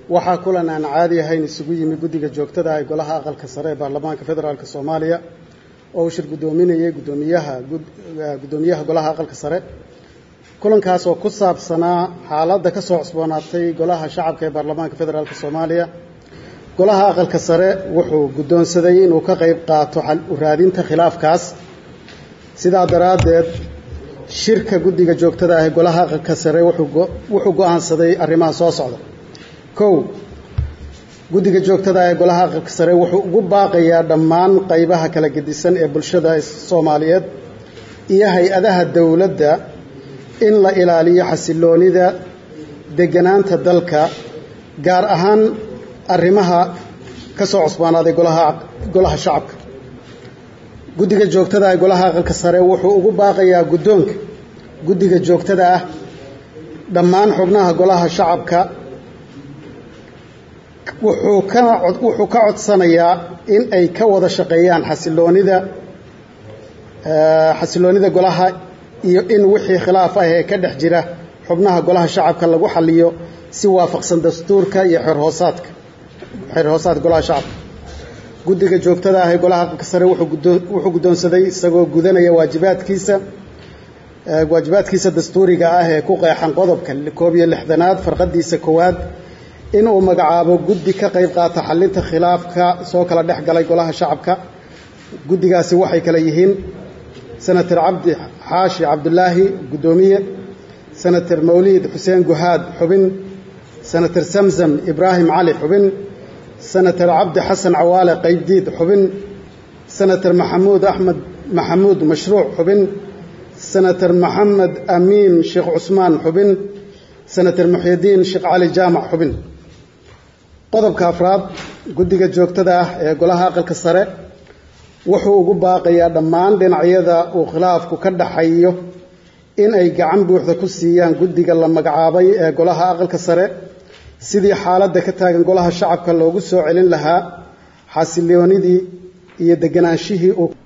waxaa kulan aan caadi ahayn isugu yimi guddiga joogtada ee golaha aqalka sare ee baarlamaanka federaalk soomaaliya oo uu shir guddoominayay guddoomiyaha guddoomiyaha golaha aqalka sare kulankaas oo ku saabsanaa xaaladda ka soo cusboonaatay golaha shacabka ee baarlamaanka federaalk soomaaliya golaha aqalka sare wuxuu guddoonsaday inuu ka qayb qaato raadinta khilaafkaas sidaa daraaddeed shirka guddiga joogtada ah ee golaha aqalka sare wuxuu go'aansaday arrimaha soo socda kow guddiga joogtada ee golaha aqalka sare wuxuu ugu baaqayaa dhammaan qaybaha kala gedisan ee bulshada soomaaliyeed iyo hay-adaha dowladda in la ilaaliyo xasiloonida deganaanta dalka gaar ahaan arrimaha ka soo cusbaanaaday golaha golaha shacabka guddiga joogtada ee golaha aqalka sare wuxuu ugu baaqayaa guddoonka guddiga joogtada ah dhammaan xubnaha golaha shacabka wuxuu kana wuxuu ka codsanayaa in ay ka wada shaqeeyaan xasiloonida xasiloonida golaha iyo in wixii khilaaf ah ee ka dhex jira xubnaha golaha shacabka lagu xaliyo si waafaqsan dastuurka iyo xerhoosaadka xeerhoosaadka golaha shacabka guddiga joogtada ah ee golaha aqalka sare wuxuu guddoonsaday isagoo gudanaya waajibaadkiisa waajibaadkiisa dastuuriga ah ee ku qeexan qodobka koob iyo lixdanaad farqadiisa koowaad inuu magacaabo guddi ka qayb qaata xalinta khilaafka soo kala dhex galay golaha shacabka guddigaasi waxay kale yihiin senator cabdi xaashi cabdulaahi guddoomiye senator mawliid xuseen guhaad xubin senator samsam ibraahim cali xubin senator cabdi xasan cawaale qaybdiid xubin senator maxamuud axmed maxamuud mashruuc xubin senator maxamed amiin sheekh cusmaan xubin senator muxyidiin sheekh cali jaamac xubin qodobka afraad guddiga joogtada ah ee golaha aqalka sare wuxuu ugu baaqayaa dhammaan dhinacyada uu khilaafku ka dhaxayo in ay gacan buuxda ku siiyaan guddiga la magacaabay ee golaha aqalka sare sidii xaaladda ka taagan golaha shacabka loogu soo celin lahaa xasiloonidii iyo deganaanshihii uu